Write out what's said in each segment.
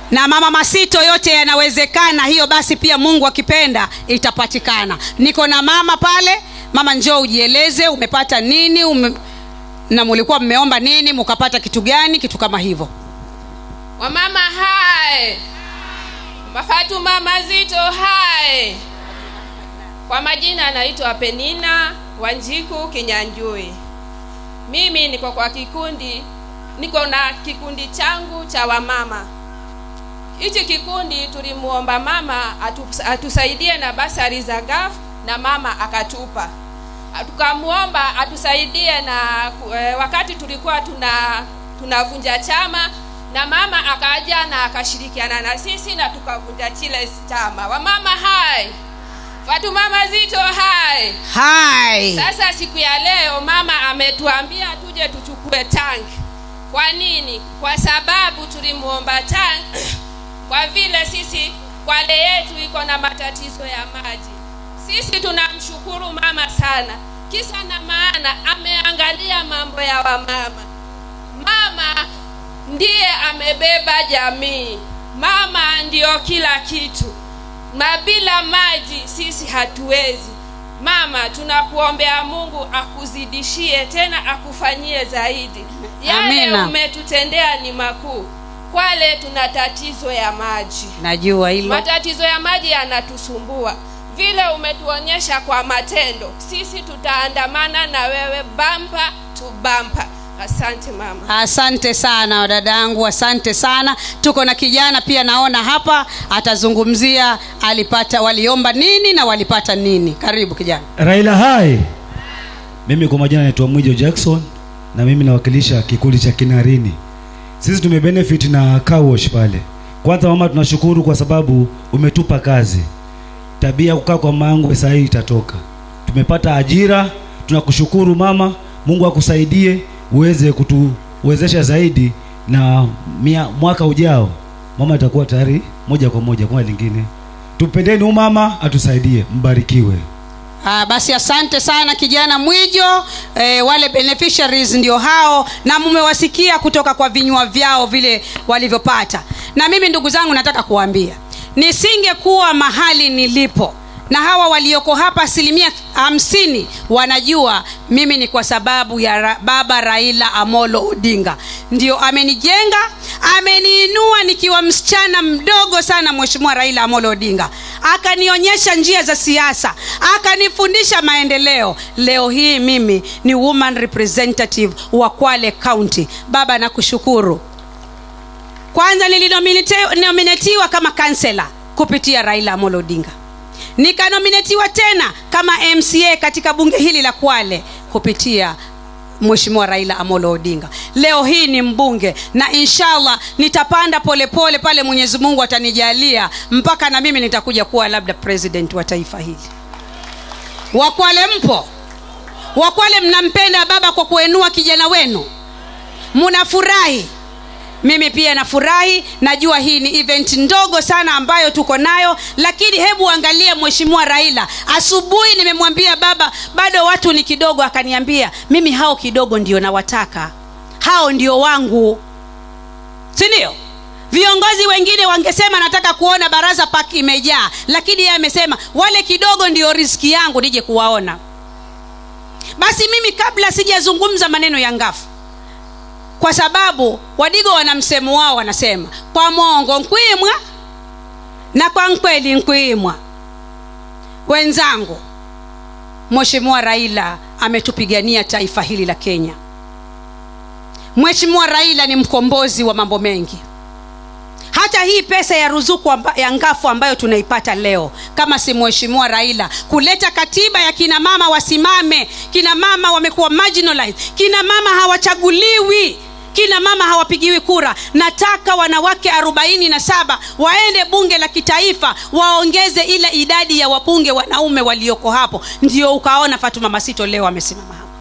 na mama masito yote yanawezekana hiyo basi pia mungu akipenda itapatikana niko na mama pale mama njoo ujieleze umepata nini ume... na mulikuwa mmeomba nini mukapata kitu gani kitu kama hivyo wamama hai mafatuma mazito hai kwa majina anaitwa penina wanjiku kinyanjui mimi niko kwa kikundi niko na kikundi changu cha wamama hichi kikundi tulimuomba mama atu, atusaidie na basari za gaf na mama akatupa tukamwomba atusaidie na e, wakati tulikuwa tuna tunavunja chama na mama akaja na akashirikiana na sisi na tukavunja chile chama wamama hai fatuma mazito hai hai sasa siku ya leo mama ametuambia tuje tuchukue tanki kwa nini kwa sababu tulimuomba tanki kwa vile sisi kwale yetu iko na matatizo ya maji sisi tunamshukuru mama sana kisa na maana ameangalia mambo ya wamama mama ndiye amebeba jamii mama ndiyo kila kitu na bila maji sisi hatuwezi mama tunakuombea mungu akuzidishie tena akufanyie zaidi yale Amina. umetutendea ni makuu kwale tuna tatizo ya maji najua hilo matatizo ya maji yanatusumbua vile umetuonyesha kwa matendo sisi tutaandamana na wewe bampa tu bampa asante mama asante sana dadangu asante sana tuko na kijana pia naona hapa atazungumzia alipata waliomba nini na walipata nini karibu kijana raila hai mimi kwa majina naitwa mwijo jackson na mimi nawakilisha kikundi cha kinarini sisi tumebenefit na car wash pale kwanza mama tunashukuru kwa sababu umetupa kazi tabia ya kukaa kwa mangu saa hii itatoka tumepata ajira tunakushukuru mama mungu akusaidie uweze kutuwezesha zaidi na mia, mwaka ujao mama itakuwa tayari moja kwa moja kwa lingine tupendeni huyu mama atusaidie mbarikiwe Ah, basi asante sana kijana mwijo eh, wale beneficiaries ndio hao na mumewasikia kutoka kwa vinywa vyao vile walivyopata na mimi ndugu zangu nataka kuwaambia nisingekuwa mahali nilipo na hawa walioko hapa asilimia hamsini wanajua mimi ni kwa sababu ya ra, baba raila amolo odinga ndio amenijenga ameniinua nikiwa msichana mdogo sana mheshimiwa raila amolo odinga akanionyesha njia za siasa akanifundisha maendeleo leo hii mimi ni woman representative wa kwale county baba nakushukuru kwanza nilinominatiwa kama kansela kupitia raila amolo odinga nikanominatiwa tena kama mca katika bunge hili la kwale kupitia mheshimiwa raila amolo odinga leo hii ni mbunge na inshallah nitapanda polepole pole pale mwenyezi mungu atanijalia mpaka na mimi nitakuja kuwa labda president wa taifa hili wakwale mpo wakwale mnampenda baba kwa kuenua kijana wenu munafurahi mimi pia nafurahi najua hii ni event ndogo sana ambayo tuko nayo lakini hebu angalia mheshimiwa raila asubuhi nimemwambia baba bado watu ni kidogo akaniambia mimi hao kidogo ndio nawataka hao ndio wangu si ndio viongozi wengine wangesema nataka kuona baraza pak imejaa lakini yeye amesema wale kidogo ndio riski yangu nije kuwaona basi mimi kabla sijazungumza maneno ya ngafu kwa sababu wadigo wana msemo wao wanasema kwa mongo nkwimwa na kwa nkweli nkwimwa wenzangu mheshimiwa raila ametupigania taifa hili la kenya mheshimiwa raila ni mkombozi wa mambo mengi hata hii pesa ya ruzuku amba, ya ngafu ambayo tunaipata leo kama si mheshimiwa raila kuleta katiba ya kina mama wasimame kina mama wamekuwa marginalized kina mama hawachaguliwi kina mama hawapigiwi kura nataka wanawake arobaini na saba waende bunge la kitaifa waongeze ile idadi ya wabunge wanaume walioko hapo ndio ukaona fatuma masito leo amesimama hapo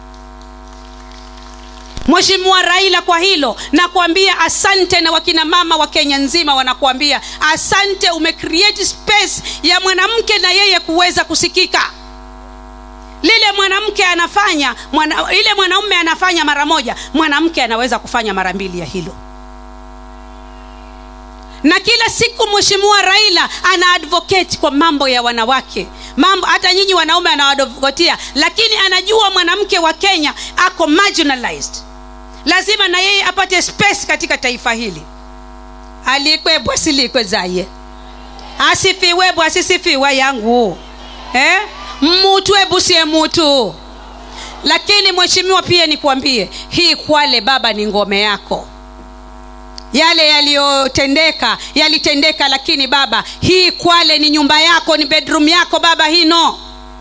mheshimiwa raila kwa hilo nakuambia asante na wakina mama wa kenya nzima wanakuambia asante umecreate space ya mwanamke na yeye kuweza kusikika lile mwanamke anafanya mwana, ile mwanaume anafanya mara moja mwanamke anaweza kufanya mara mbili ya hilo na kila siku mheshimiwa raila ana advocate kwa mambo ya wanawake mambo hata nyinyi wanaume anawadovotia lakini anajua mwanamke wa kenya ako marginalized lazima na yeye apate space katika taifa hili alikwebwa silikwe zaye asifiwebwa asisifiwa yangu eh? mmutu ebusie mutu lakini mheshimiwa pia nikuambie hii kwale baba ni ngome yako yale yaliyotendeka yalitendeka lakini baba hii kwale ni nyumba yako ni bedroom yako baba hii no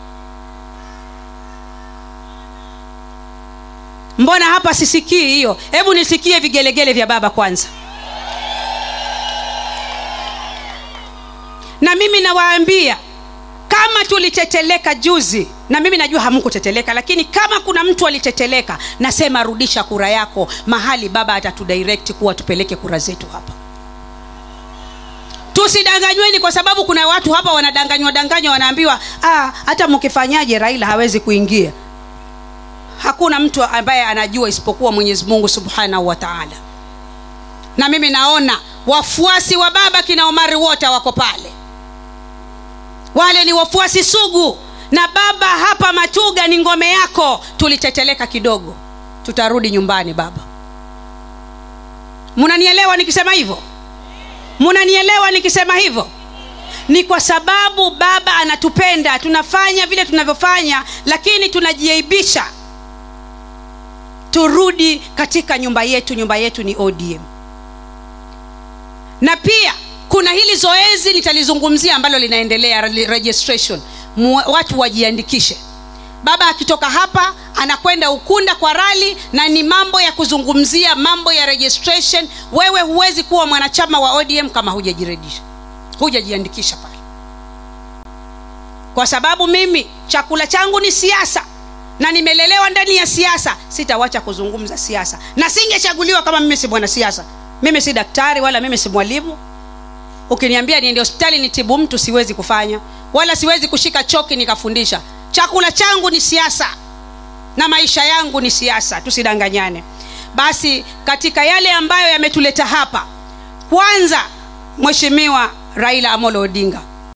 mbona hapa sisikii hiyo hebu nisikie vigelegele vya baba kwanza na mimi nawaambia kama tuliteteleka juzi na mimi najua hamkuteteleka lakini kama kuna mtu aliteteleka nasema rudisha kura yako mahali baba atatudirect kuwa tupeleke kura zetu hapa tusidanganyweni kwa sababu kuna watu hapa wanadanganywa danganywa wanaambiwa ah, hata mkifanyaje raila hawezi kuingia hakuna mtu ambaye anajua isipokuwa mwenyezi mungu subhanahu wa taala na mimi naona wafuasi wa baba kina omari wote wako pale wale ni wafuasi sugu na baba hapa matuga ni ngome yako tuliteteleka kidogo tutarudi nyumbani baba munanielewa nikisema hivyo munanielewa nikisema hivyo ni kwa sababu baba anatupenda tunafanya vile tunavyofanya lakini tunajiaibisha turudi katika nyumba yetu nyumba yetu ni odm na pia kuna hili zoezi nitalizungumzia ambalo linaendelea registration Mu, watu wajiandikishe baba akitoka hapa anakwenda ukunda kwa rali na ni mambo ya kuzungumzia mambo ya registration wewe huwezi kuwa mwanachama wa odm kama hujajiredisha hujajiandikisha pale kwa sababu mimi chakula changu ni siasa na nimelelewa ndani ya siasa sitawacha kuzungumza siasa na singechaguliwa kama mimi si mwanasiasa mimi si daktari wala mimi si mwalimu ukiniambia niende hospitali nitibu mtu siwezi kufanya wala siwezi kushika choki nikafundisha chakula changu ni siasa na maisha yangu ni siasa tusidanganyane basi katika yale ambayo yametuleta hapa kwanza mheshimiwa raila amolo odinga